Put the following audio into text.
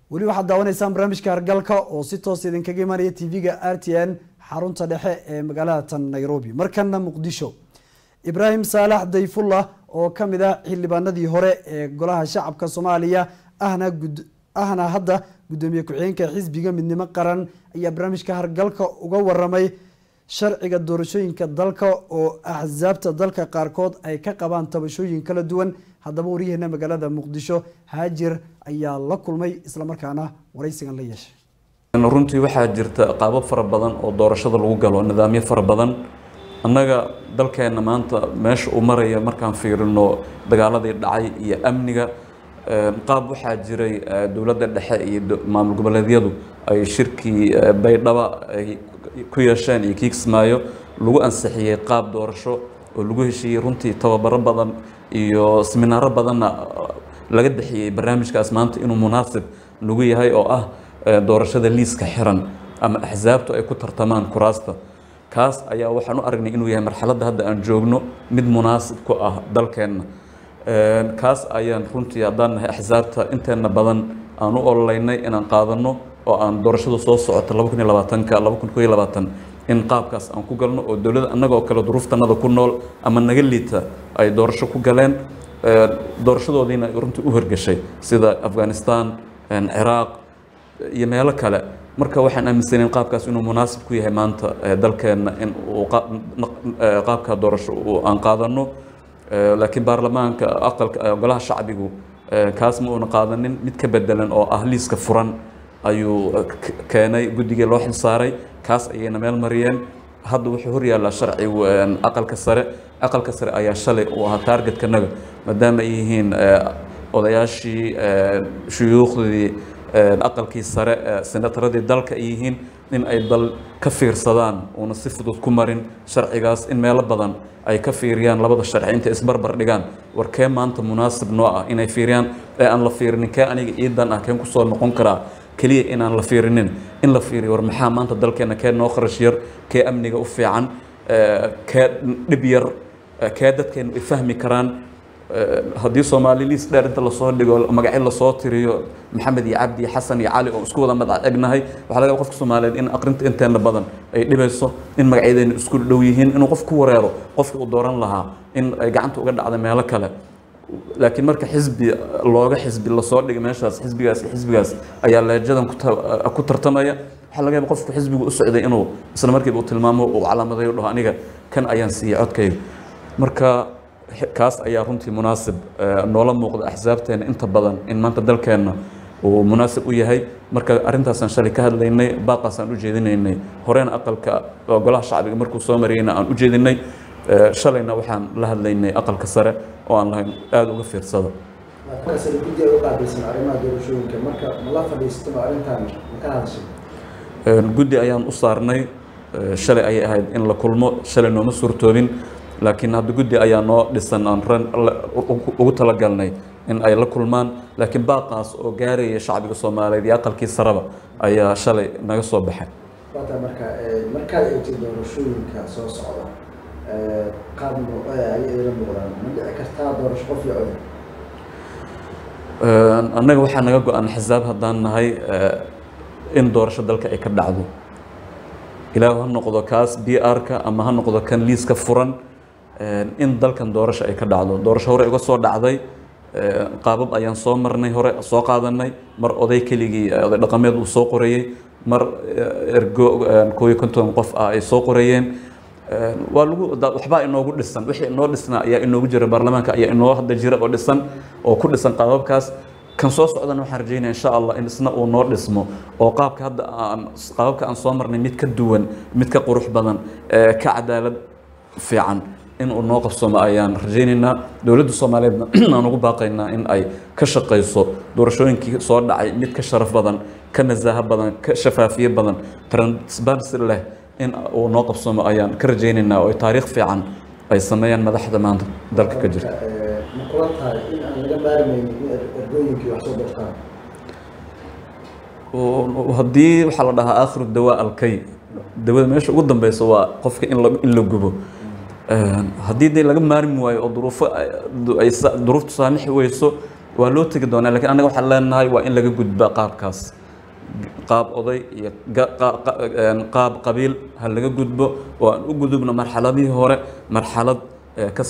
weli waxaad daawanaysaan barnaamijka hargalka oo si toos idinkaga imanaya tv-ga r t n xarunta dhexe ee magaalada tan nairobi markana muqdisho ibraahim saalax dayfullah oo kamid ah xildhibaanadii hore ee golaha shacabka soomaaliya ahna ahna hadda gudoomiye ku-xigeenka xisbiga midnimo qaran ayaa barnaamijka hargalka uga waramay sharciga doorashooyinka dalka oo axsaabta dalka qaarkood ay ka qabaan tabashooyin kala duwan haddaba waryaheena magaalada muqdisho haajir ayaa la kulmay islamarkaana waraysigan la yeeshay runtii waxaa jirta qaabab fara badan oo doorashada lagu galo nidaamyo fara badan annaga dalkeenna maanta meesha uu maraya markaan fiirino dagaaladii dhacay iyo amniga qaab waxaa jiray dowladda dhexe iyo maamul goboleedyadu ay shirkii baydhaba ay ku yeesheen iyo kii kismaayo lagu ansixiyey qaab doorasho oo lagu heshiiyey runtii tababaro badan iyo seminaaro badanna laga bixiyey barnaamijkaas maanta inuu munaasib nagu yahay oo ah doorashada liiska xiran ama axsaabtu ay ku tartamaan kuraasta kaas ayaa waxaan u aragnay inuu yahay marxaladda hadda aan joogno mid munaasib ku ah dalkeenna kaas ayaan runtii haddaan nahay axsaabta inteena badan aan u ololeynay inaan qaadano oo aan doorashada soo socota laba kun iyo labaatanka laba kun iyo labaatan in qaabkaas aan ku galno oo dowladda annagoo kale duruuftanada ku nool ama naga liita ay doorasho ku galeen doorashadoodiina runtii u horgeshay sida afghanistan ciraaq iyo meelo kale marka waxaan aaminsanayn qaabkaas inuu munaasib ku yahay maanta dalkeenna in uu qaabka doorasho aan qaadano laakiin baarlamaanka aqalka golaha shacbigu kaas ma uuna qaadanin mid ka bedelan oo ah liiska furan ayuu keenay guddigii loo xilsaaray kaas ayayna meel mariyeen hadda wuxuu horyaallaa sharcigu aqalka sare aqalka sare ayaa shalay uu ahaa taargetkanaga maadaama ay yihiin odayaashii shuyuukhdii aqalkii sare senataradii dalka ay yihiin in ay dal ka fiirsadaan uuna si fudud ku marin sharcigaas in meelo badan ay ka fiiriyaan labada sharci intay isbarbar dhigaan war kee maanta munaasib noo ah inay fiiriyaan ee aan la fiirinin kee aniga iidan ah keen kusoo noqon karaa keliya inaan la fiirinin in la fiiriyo war maxaa maanta dalkeena kee noo kharash yar kee amniga u fiican kee dhib yar kee dadkeenu ay fahmi karaan haddii soomaali liis dheer inta lasoo dhigo magacyo lasoo tiriyo maxamed iyo cabdi iyo xasan iyo cali oo isku wada madac egnahay waxaa laga qofka soomaaliyeed in aqrinta inteena badan ay dhibayso in magacyadeenu isku dhow yihiin inuu qof ku wareero qofkii uu dooran lahaa in ay gacanta uga dhacda meelo kale laakiin marka xisbi looga xisbi lasoo dhigay meeshaas xisbigaas iyo xisbigaas ayaa leejadan ku tartamaya waxaa laga yaaba qofku xisbigu u socday inuu isla markiiba uu tilmaamo uu calaamadayo dhaho aniga kan ayaan siiyey codkayga marka kaas ayaa runtii munaasib noola muuqda axsaabteena inta badan in maanta dalkeenna uu munaasib u yahay marka arrintaasaan shalay ka hadlaynay baaqaasaan u jeedinaynay horena aqalka golaha shacbiga markuu soo mariyeyna aan u jeedinay shalayna waxaan la hadlaynay aqalka sare oo aan lahayn aada uga fiirsada guddi ay u qaabilsan arrimaha doorashooyinka marka ma la fadhiistaba arrintan ma ka hadashay guddi ayaan u saarnay shalay ayay ahayd in la kulmo shalay nooma suurtoobin laakiin hadda guddi ayaa noo dhisan aan ran ugu talagalnay in ay la kulmaan laakiin baaqaas oo gaaraya shacbiga soomaaliyeed iyo aqalkii saraba ayaa shalay naga soo baxay waata marka markaad eegtay doorashooyinka soo socda qaab ayay ila muuqdaan ma dhici kartaa doorasho qof iyo codin annaga waxaa naga go-an xisaab haddaan nahay in doorasho dalka ay ka dhacdo ilaahu ha noqdo kaas b r-ka ama ha noqdo kan liiska furan in dalkan doorasho ay ka dhacdo doorasho hore uga soo dhacday qaabab ayaan soo marnay hore soo qaadanay mar oday keligii oday dhaqameed uu soo qorayey mar ergo koob iyo konton qof ah ay soo qorayeen waa lagu waxbaa inoogu dhisan wixii inoo dhisnaa ayaa inoogu jira baarlamaanka ayaa inoo hadda jira oo dhisan oo ku dhisan qaababkaas kan soo socdana waxaan rajeynaya insha allah in isna uu noo dhismo oo qaabka hadda aan qaababka aan soo marnay mid ka duwan mid ka qurux badan ka cadaalad fiican in uu noo qabsoomo ayaan rajaynaynaa dowladda soomaaliyeedna aan ugu baaqaynaa in ay ka shaqayso doorashooyinkii soo dhacay mid ka sharaf badan ka nasaaho badan ka shafaafiye badan transparency leh in uu noo qabsoomo ayaan ka rajaynaynaa oo taariikh fiican ay sameeyaan madaxda maanta dalka ka jirta ma kula tahay in aan laga maarmaynin in ergooyinkii wax soo doortaan haddii waxaa la dhahaa aakhiru dawaa alkay dawada meesha ugu dambeysa waa qofka in la in la gubo haddii dee laga maarmi waayo oo duruufo ay duruuftu saamixi weyso waa loo tegi doonaa lakiin annaga waxaan leenahay waa in laga gudbaa qaabkaas qaab oday iyo ga- qa- qa- een, qaab qabiil ha laga gudbo oo aan u gudubno marxaladihii hore marxalad ee, ka